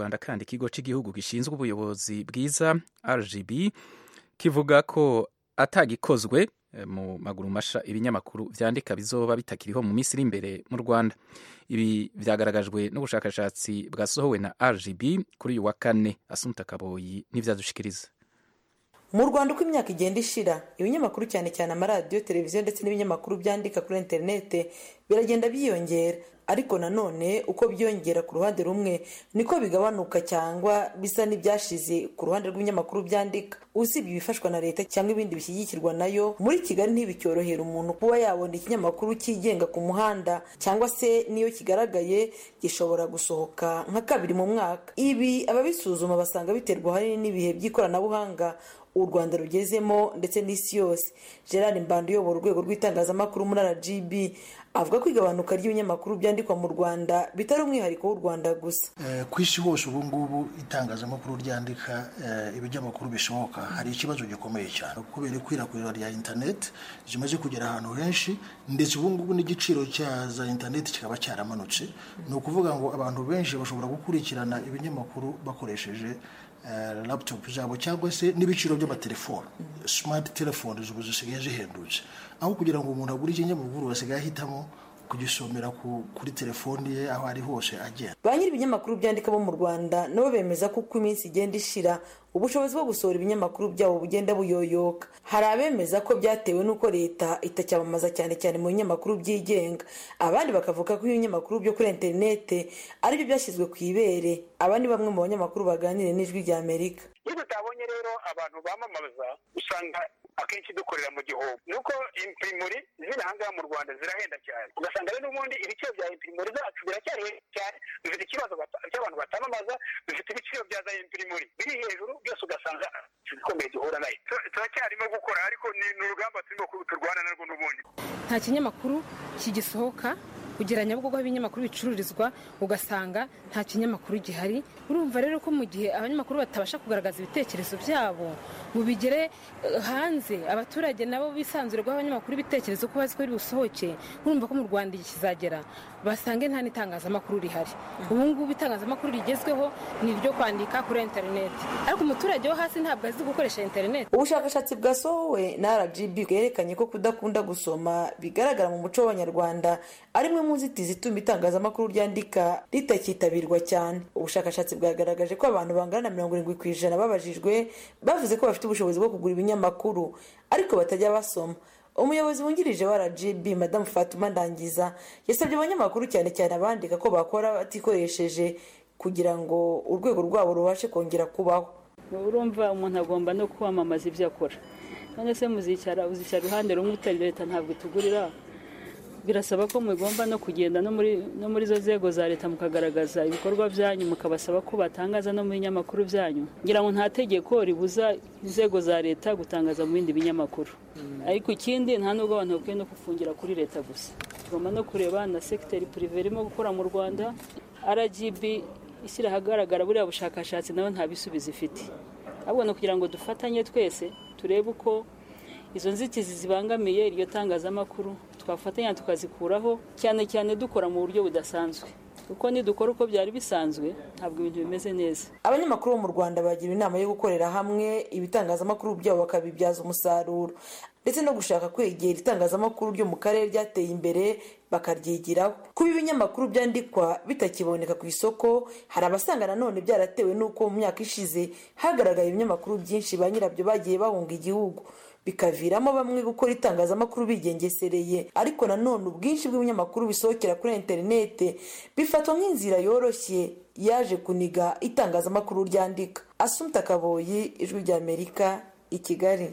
rwanda kandi ikigo cy'igihugu gishinzwe ubuyobozi bwiza rgb kivuga ko atagikozwe mu maguru masha ibinyamakuru byandika bizoba bitakiriho mu minsi iri imbere mu rwanda ibi byagaragajwe n'ubushakashatsi bwasohowe na rgb kuri uyu wa kane asunika kaboyi n'ibyadushikiriza mu rwanda uko imyaka igenda ishira ibinyamakuru cyane cyane amaradiyo televiziyo ndetse n'ibinyamakuru byandika kuri interinete biragenda byiyongera ariko nanone uko byiyongera ku ruhande rumwe niko bigabanuka cyangwa bisa n'ibyashize ku ruhande rw'ibinyamakuru byandika usibye ibifashwa na leta cyangwa ibindi bishyigikirwa nayo muri kigali ntibicyorohera umuntu kuba yabona ikinyamakuru cyigenga ku muhanda cyangwa se n'iyo kigaragaye gishobora gusohoka nka kabiri mu mwaka ibi ababisuzuma basanga biterwa ahanini n'ibihe by'ikoranabuhanga u rwanda rugezemo ndetse n'isi yose gerard mbanda uyobora urwego rw'itangazamakuru muri rgb avuga ko igabanuka ry'ibinyamakuru byandikwa mu rwanda bitari umwihariko w'u rwanda gusa ku isi hose ubu ngubu itangazamakuru ryandika ibinyamakuru bishoboka hari ikibazo gikomeye cyane kubera ikwirakwira rya interineti zimaze kugera ahantu henshi ndetse ubu ngubu n'igiciro cya za interineti kikaba cyaramanutse ni ukuvuga ngo abantu benshi bashobora gukurikirana ibinyamakuru bakoresheje laputopu zabo cyangwa se n'ibiciro by'amatelefone simati telefone ubu zisigaye zihendutse aho kugira ngo umuntu agure ikinyamakuru basigaye ahitamo kugisomera kuri telefoni ye aho ari hose agenda ba nyiri ibinyamakuru byandika bo mu rwanda nabo bemeza ko uko iminsi igenda ishira ubushobozi bwo gusohora ibinyamakuru byabo bugenda buyoyoka hari abemeza ko byatewe n'uko leta itacyamamaza cyane cyane mu binyamakuru byigenga abandi bakavuga ko ibinyamakuru byo kuri interinete aribyo byashyizwe ku ibere aba ni bamwe mu banyamakuru baganiriye n'ijwi rya amerika iyo tutabonye rero abantu bamamaza usanga akenshi dukorera mu gihugu nuko imprimori ziri ahangaha mu rwanda zirahenda cyane ugasanga rero ubundi ibiciro bya imprimori zacu biracyari cyane dufite ikibazo cy'abantu batamamaza dufite ibiciro bya za imprimori biri hejuru byose ugasanga ikomeye duhura nayo turacyarimo gukora ariko ni urugamba turimo turwana narwo n'ubundi nta kinyamakuru kigisohoka kugera nyabugogo aho ibinyamakuru bicururizwa ugasanga nta kinyamakuru gihari urumva rero ko mu gihe abanyamakuru batabasha kugaragaza ibitekerezo byabo ngo bigere hanze abaturage nabo bisanzure guha abanyamakuru ibitekerezo ko bazi ko biri busohoke urumva ko mu rwanda iki kizagera basange nta n'itangazamakuru rihari ubu ngubu itangazamakuru rigezweho ni iryo kwandika kuri interineti ariko umuturage wo hasi ntabwo azi gukoresha interineti ubushakashatsi bwasohowe na rgb bwerekanye ko kudakunda gusoma bigaragara mu muco w'abanyarwanda ari imwe mu nzitizi ituma itangazamakuru ryandika ritakitabirwa cyane ubushakashatsi bwagaragaje ko abantu bangana na mirongo irindwi ku ijana babajijwe bavuze ko bafite ubushobozi bwo kugura ibinyamakuru ariko batajya basoma umuyobozi wungirije wa rgb madamu fatuma ndangiza yasabye abanyamakuru cyane cyane abandika ko bakora batikoresheje kugira ngo urwego rwabo rubashe kongera kubaho urumva umuntu agomba no kwamamaza ibyo akora none se muzicara uzicara uruhande rumwe utari leta ntabwo itugurira birasaba ko mugomba no kugenda no muri izo nzego za leta mukagaragaza ibikorwa byanyu mukabasaba ko batangaza no mu binyamakuru byanyu ngira ngo nta tegeko ribuza inzego za leta gutangaza mu bindi binyamakuru ariko ikindi nta nubwo abantu bakwiye no gufungira kuri leta gusa tugomba no kureba na segiteri purive irimo gukora mu rwanda rgb ishyira ahagaragara buriya bushakashatsi nawe nta bisubizo ifite ahubwo ni ukugira ngo dufatanye twese turebe uko izo nzitizi zibangamiye iryo tangazamakuru twafatanya tukazikuraho cyane cyane dukora mu buryo budasanzwe kuko nidukora uko byari bisanzwe ntabwo ibintu bimeze neza abanyamakuru bo mu rwanda bagira inama yo gukorera hamwe ibitangazamakuru byabo bakabibyaza umusaruro ndetse no gushaka kwegera itangazamakuru ryo mu karere ryateye imbere bakaryigiraho kuba ibinyamakuru byandikwa bitakiboneka ku isoko hari abasanga nanone byaratewe n'uko mu myaka ishize hagaragaye ibinyamakuru byinshi ba nyirabyo bagiye bahunga igihugu bikaviramo bamwe gukora itangazamakuru bigengesereye ariko nanone ubwinshi bw'ibinyamakuru bisohokera kuri interinete bifatwa nk'inzira yoroshye yaje kuniga itangazamakuru ryandika asumta kaboyi ijwi ry'amerika i kigali